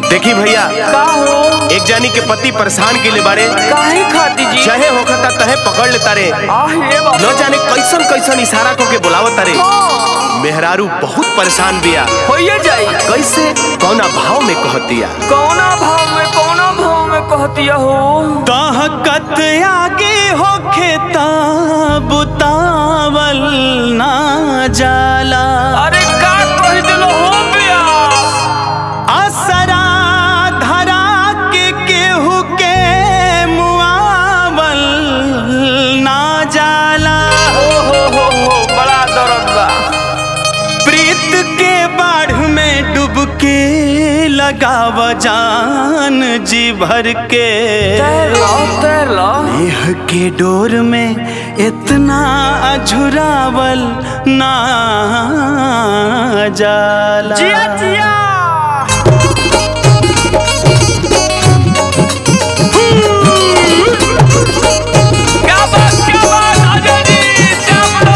देखी भैया का हो एक जानी के पति परेशान के लिए बारे काहे खाती जी चाहे होखता तहे पकड़ लेता रे आह ये बाबा न जाने कैसन कैसन इशारा को के बुलावता रे मेहरारू बहुत परेशान बिया होइए जाई कैसे कौना भाव में कहतिया कौना भाव में कौना भाव में कहतिया हो ताहकत आगे होखे बुतावल ना जाला अरे का कह दिलो हो प्यास असरा धरा के केहू के मुआवल ना जाला ओ हो हो हो बड़ा दर्द बा प्रीत के बाढ़ में डुबके लगाव जान जी भर के तैर लो तैर लो देह के डोर में इतना अझुरावल ना जाला जिया जिया क्या बात क्या बात आजा जी चावलो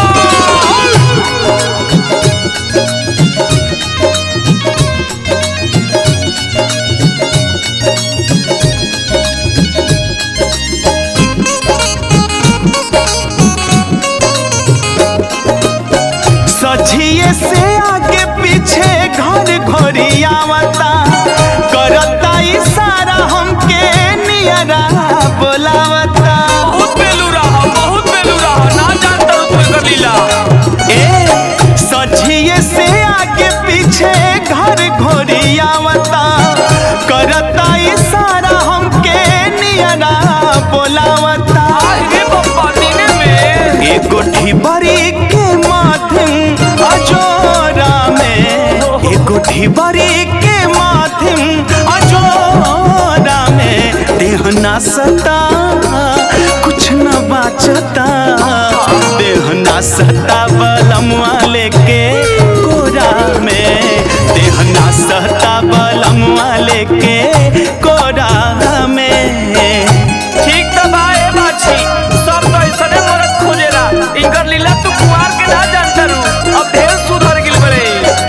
सझिए से आगे पीछे घर घोरी आवता करता इशारा हमके नियरा बोलावता बहुत बेलू रहा बहुत बेलू रहा ना जानता हूँ तू एकर लीला ए सझिए से आगे पीछे घर घोरी आवता करता इशारा हमके नियरा बोलावता आगे बप्पा नीने में एगो ढिबरी के माध्यम अजोरा में एगो ढिबरी के माध्यम अजोरा में देह ना सता कुछ न बाचता देह ना सता बलमुआ लेके कोरा में देह ना सहता बलमुआ लेके कोरा में ठीक तो बा ए बाछी सब तो ऐसने मरद खोजेला इनकर लीला तू कुआर के ना जानता रू अब ढेर सुधर गिल बड़े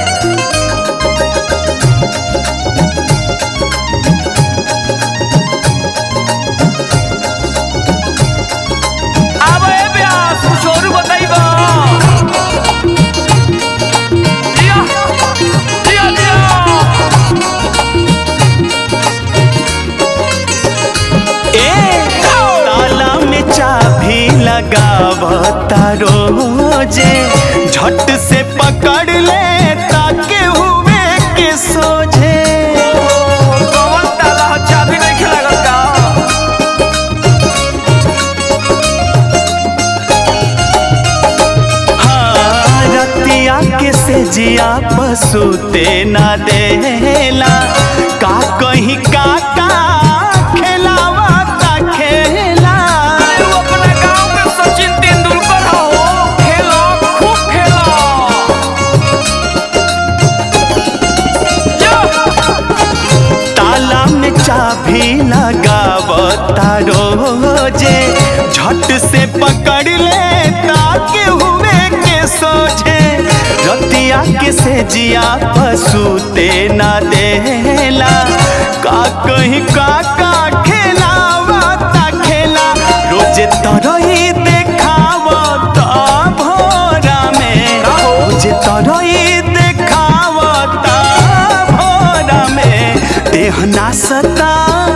अब ए ब्यास कुछ और बताइबा जिया जिया जिया ए ताला में चाबी लगावता रोजे झट से पकड़ ले ताके हुए के सोझे कौन ताला चाबी नहीं खिलागल का हाँ रतिया के से जिया पसूते ना देला का कहीं काका खेलावता खेला तू अपने गांव में सचिन तेंदुलकर हो खेलो खूब खेलो जो ताला में चाबी लगावता रोजे झट से पकड़ ले ताके हुए के सोझे रतिया के से जिया पसूते ना देला का कहीं काका खेलावता खेला रोजे तरही देखावता भोरा में रोजे तरही देखावता भोरा में देह ना सता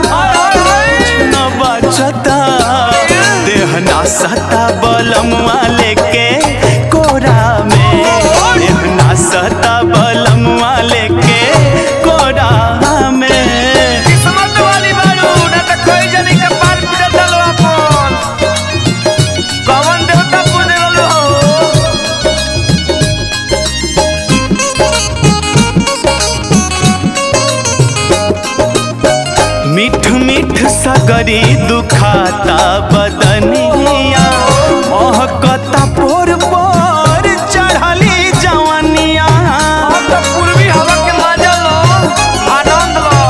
न बचता देह ना सता बलमुआ लेके कोरा में देह ना सता बलमुआ लेके कोरा में किस्मत वाली बारू ना तो कोई जनी के पार पूरा दलो अपन कौन देवता पूजे लो मीठ मीठ सगरी दुखाता बदनिया महकता पोर पोर चढ़ली जवनिया अब तो पूर्वी हवा के मजा लो आनंद लो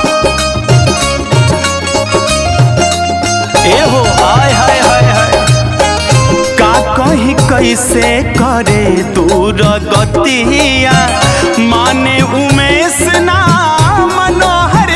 एहो हाय हाय हाय हाय का कहीं कैसे करे दूर गतिया माने उमेश ना मनोहर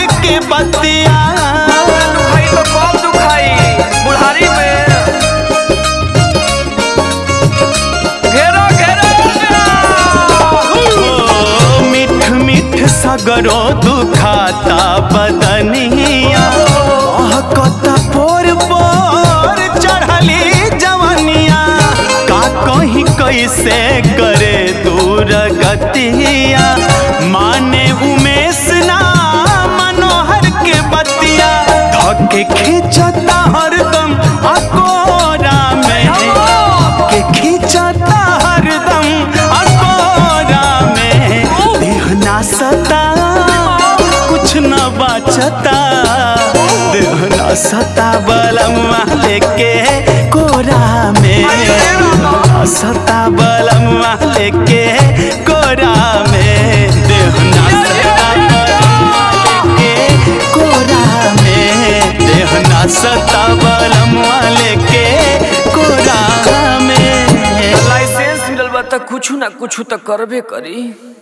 सगरो दुखाता बदनिया कहता पोर पोर चढ़ली जवनिया का कहीं कैसे करे दूर गतिया माने उमेश ना मनोहर के बतिया धके खींचता हरदम अकोरा में के खींचता हरदम अकोरा में देहना सता कुछ न बचता देहना सता बलमुआ लेके कोरा में सता बलमुआ लेके कोरा में देहना सता बलमुआ लेके कोरा में देहना सता बलमुआ लेके कोरा में लाइसेंस मिलल बा त कुछ ना कुछ त करबे करी